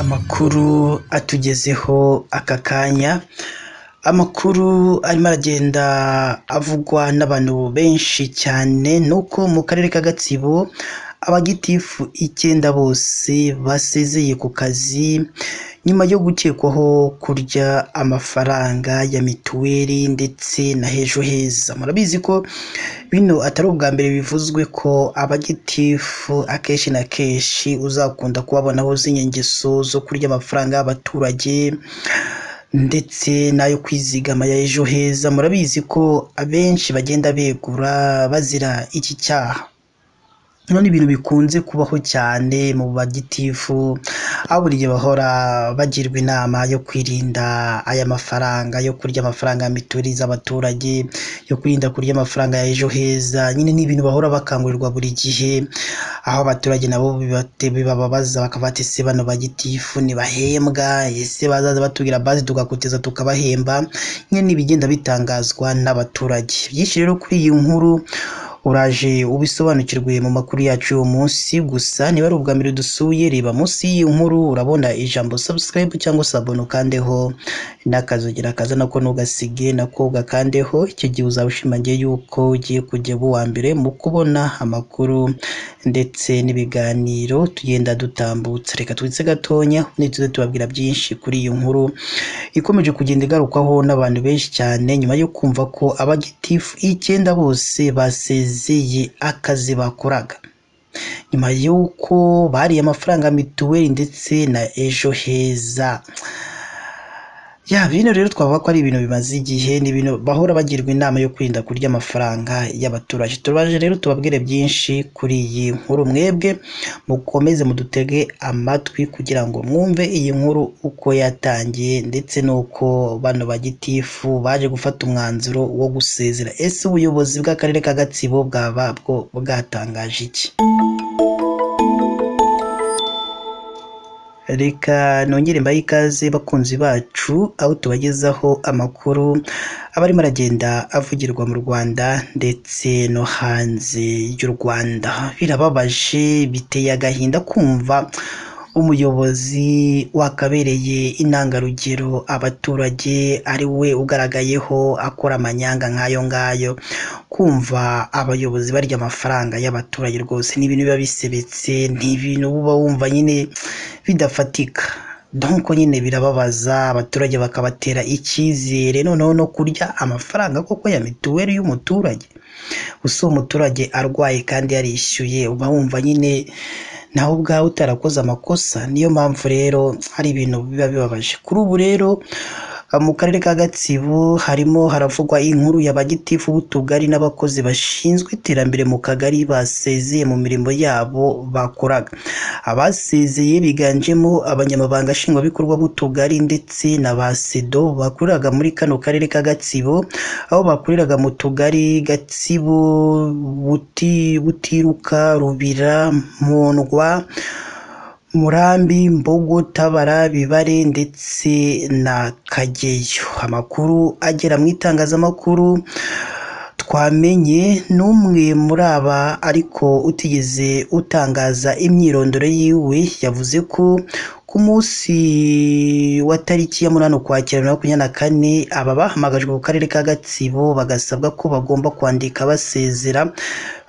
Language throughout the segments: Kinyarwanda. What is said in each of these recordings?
amakuru atugezeho aka kanya, amakuru arimo aragenda avugwa n'abantu benshi cyane ni uko mu karere ka Gatsibo abagitifu icyenda bose basezeye ku kazi, nyuma yo gukekwaho kurya amafaranga ya mituweli ndetse na ejo heza, murabizi ko bino atari ubwa mbere bivuzwe ko abagitifu akenshi na kenshi uzakunda kubabona buzuye ingeso zo kurya amafaranga y'abaturage ndetse n'ayo kwizigama ya ejo heza, murabizi ko abenshi bagenda begura bazira iki cyaha, bino ni ibintu bikunze kubaho cyane mu bagitifu, aho buri gihe bahora bagirwa inama yo kwirinda aya mafaranga yo kurya amafaranga ya mituweli z'abaturage, yo kwirinda kurya amafaranga ya ejo heza, nyine ni ibintu bahora bakangurirwa buri gihe, aho abaturage nabo bibabaza bakavuga bati ese bano bagitifu ntibahembwa, ese bazaza batubwira baze tugakoteza tukabahemba, nyine ni ibigenda bitangazwa n'abaturage, byinshi rero kuri iyi nkuru uraje ubisobanukirwe mu makuru yacu y'uwo munsi, gusa niba ari ubwa mbere dusuye reba munsi y'iyi nkuru urabona ijambo subscribe cyangwa se abone ukandeho n'akazogera kaza nako ntugasige nako ugakandeho, icyo gihe uzaba ushimangiye yuko ugiye kujya uba uwa mbere mu kubona amakuru ndetse n'ibiganiro tugenda dutambutsa, reka twitse gatonya ubundi tuze tubabwira byinshi kuri iyi nkuru ikomeje kugenda igarukwaho n'abantu benshi cyane nyuma yo kumva ko abagitifu icyenda bose basezeye basezeye akazi bakoraga nyuma y'uko bariye amafaranga mituweli ndetse na ejo heza ya bino rero twavuga ko ari ibintu bimaze igihe ni ibintu bahora bagirwa inama yo kwirinda kurya amafaranga y'abaturage turabaje rero tubabwire byinshi kuri iyi nkuru mwebwe mukomeze mudutege amatwi kugira ngo mwumve iyi nkuru uko yatangiye ndetse n'uko bano bagitifu baje gufata umwanzuro wo gusezera ese ubuyobozi bw'akarere ka Gatsibo bwaba bwo bwatangaje iki reka nongere mbahe ikaze bakunzi bacu aho tubagezaho amakuru aba arimo aragenda avugirwa mu Rwanda ndetse no hanze y'u Rwanda birababaje biteye agahinda kumva umuyobozi wakabereye intangarugero abaturage ari we ugaragayeho akora amanyanga nk'ayo ngayo kumva abayobozi barya amafaranga y'abaturage rwose ni ibintu biba bisebetse ni ibintu uba wumva nyine bidafatika donko nyine birababaza abaturage bakabatera icyizere noneho no kurya amafaranga koko ya mituweli y'umuturage gusa uwo muturage arwaye kandi yarishyuye uba wumva nyine nawe ubwawe utarakoze amakosa niyo mpamvu rero hari ibintu biba bibabaje kuri ubu rero mu karere ka gatsibo harimo haravugwa inkuru ya bagitifu b'utugari n'abakozi bashinzwe iterambere mu kagari basezeye mu mirimo yabo bakoraga abasezeye biganjemo abanyamabanga nshingwabikorwa b'utugari ndetse na ba sedo bakoreraga muri kano karere ka gatsibo aho bakoreraga mu tugari gatsibo buti butiruka rubira mundwa murambi mbogo tabara bibare ndetse na kageyo amakuru agera mu itangazamakuru twamenye n'umwe muri aba ariko utigeze utangaza imyirondoro yiwe yavuze ko ku munsi wa tariki ya munani ukwakira bibiri na makumyabiri na kane aba bahamagajwe mu karere ka gatsibo bagasabwa ko bagomba kwandika basezera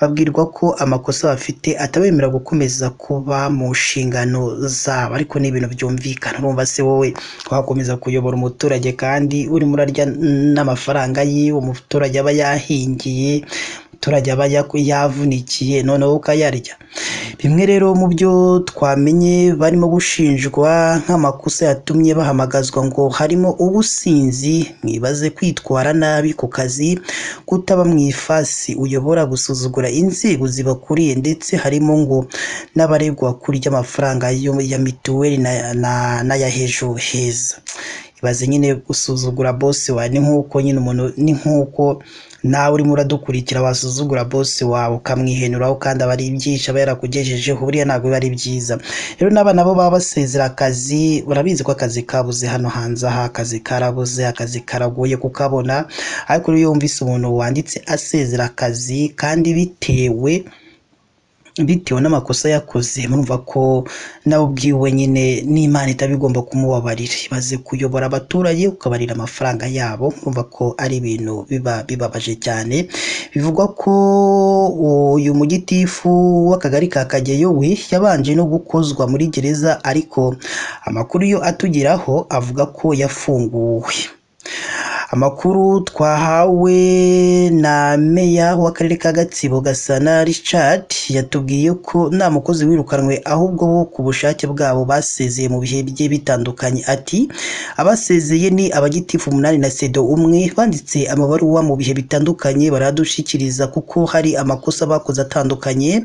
babwirwa ko amakosa bafite atabemerera gukomeza kuba mu nshingano zabo ariko ni ibintu byumvikana urumva se wowe wakomeza kuyobora umuturage kandi urimo urarya n'amafaranga yiwe umuturage aba yahingiye umuturage aba yavunikiye noneho ukayarya bimwe rero mu byo twamenye barimo gushinjwa nk'amakosa yatumye bahamagazwa ngo harimo ubusinzi mwibaze kwitwara nabi ku kazi kutaba mu ifasi uyobora gusuzugura inzego zibakuriye ndetse harimo ngo n'abaregwa kurya amafaranga ya mituweli n'aya hejuru heza ibaze nyine gusuzugura bose wawe ni nk'uko nyine umuntu ni nk'uko nawe urimo uradukurikira wasuzugura bose wawe ukamwihenuraho kandi aba ari ibyinshi aba yarakugejejeho buriya ntabwo biba ari byiza rero n'aba nabo baba basezera akazi urabizi ko akazi kabuze hano hanze aha akazi karabuze akazi karagoye kukabona ariko iyo wumvise umuntu wanditse asezera akazi kandi bitewe bitewe n'amakosa yakoze murumva ko nawe ubwiwe nyine n'Imana itaba igomba kumubabarira imaze kuyobora abaturage ukabarira amafaranga yabo murumva ko ari ibintu biba bibabaje cyane bivugwa ko uyu mugitifu w'akagari ka Kageyo we yabanje no gukozwa muri gereza ariko amakuru yo atugeraho avuga ko yafunguwe amakuru twahawe na meya w'akarere ka gatsibo gasana richard yatubwiye ko nta mukozi wirukanwe ahubwo bo ku bushake bwabo basezeye mu bihe bigiye bitandukanye ati abasezeye ni abagitifu umunani na sedo umwe banditse amabaruwa mu bihe bitandukanye baradushikiriza kuko hari amakosa bakoze atandukanye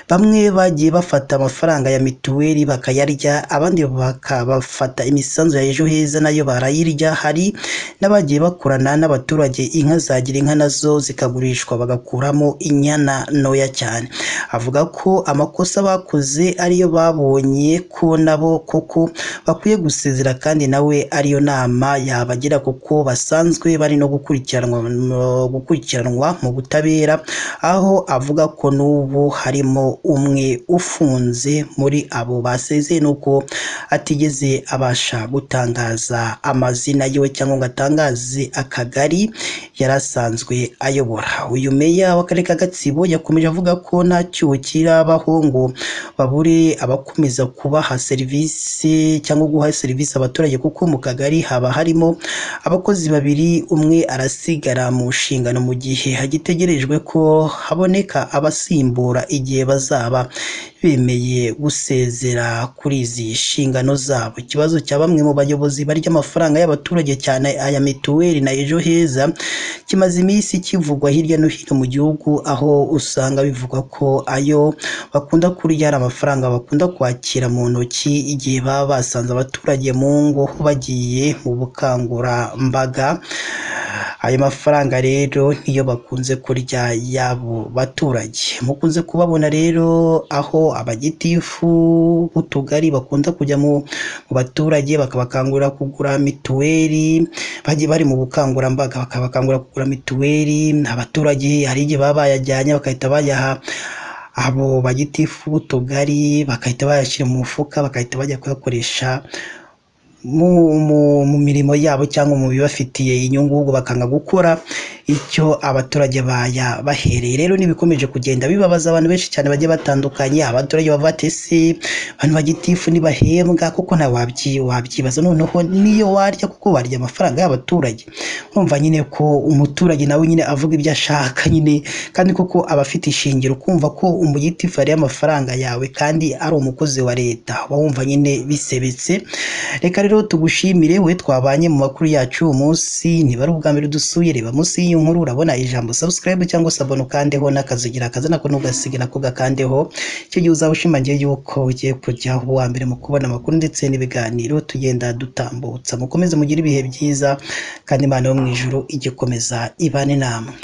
bamwe bagiye bafata amafaranga ya mituweli bakayarya abandi bakabafata imisanzu ya ejo heza nayo barayirya hari n'abagiye bakorana n'abaturage inka zagira inka nazo zikagurishwa bagakuramo inyana ntoya cyane avuga ko amakosa bakoze ariyo babonye ko nabo koko bakwiye gusezera kandi nawe ariyo nama yabagira kuko basanzwe bari no gukurikiranwa gukurikiranwa mu butabera aho avuga ko n'ubu harimo umwe ufunze muri abo basezeye nuko atigeze abasha gutangaza amazina yiwe cyangwa ngo atangaze akagari yari asanzwe ayobora uyu meya w'akarere ka gatsibo yakomeje avuga ko nta cyuho kirabaho ngo babure abakomeza kubaha serivisi cyangwa guha serivisi abaturage kuko mu kagari haba harimo abakozi babiri umwe arasigara mu nshingano mu gihe hagitegerejwe ko haboneka abasimbura igihe bazaba bemeye gusezera kuri izi nshingano zabo ikibazo cya bamwe mu bayobozi barya amafaranga y'abaturage cyane aya mituweli na ejo heza kimaze iminsi kivugwa hirya no hino mu gihugu aho usanga bivugwa ko ayo bakunda kurya ari amafaranga bakunda kwakira mu ntoki igihe baba basanze abaturage mu ngo bagiye mu bukangurambaga ayo mafaranga rero niyo bakunze kurya y'abo baturage mukunze kubabona rero aho abagitifu b'utugari bakunda kujya mu baturage bakabakangurira kugura mituweli bagiye bari mu bukangurambaga bakabakangurira kugura mituweli abaturage hari igihe baba bayajyanye bagahita bayaha abo bagitifu b'utugari bagahita bayashyira mu mufuka bagahita bajya kuyakoresha mu, mu, mu mirimo yabo cyangwa mu bibafitiye inyungu ahubwo bakanga gukora icyo abaturage baya bahereye rero n'ibikomeje kugenda bibabaza abantu benshi cyane bagiye batandukanye abaturage bavuga ati ese abantu bagitifu ntibahembwa kuko nta wabyi wabyibaza noneho niyo warya kuko warya amafaranga y'abaturage urumva nyine ko umuturage nawe nyine avuga ibyo ashaka nyine kandi koko aba afite ishingiro kumva ko umugitifu yariye amafaranga yawe kandi ari umukozi wa leta uba wumva nyine bisebetse reka rero tugushimire we twabanye mu makuru yacu umunsi niba ari ubwa mbere dusuye reba munsi y'iyo nkuru urabona ijambo subscribe cyangwa se abone ukandeho n'akazigira akazi nako ntugasige nako gakandeho icyo gihe uzaba ushimangiye yuko ugiye kujya uwa mbere mu kubona amakuru ndetse n'ibiganiro tugenda dutambutsa mukomeze mugire ibihe byiza kandi imana yo mu ijuru igikomeza ibane namwe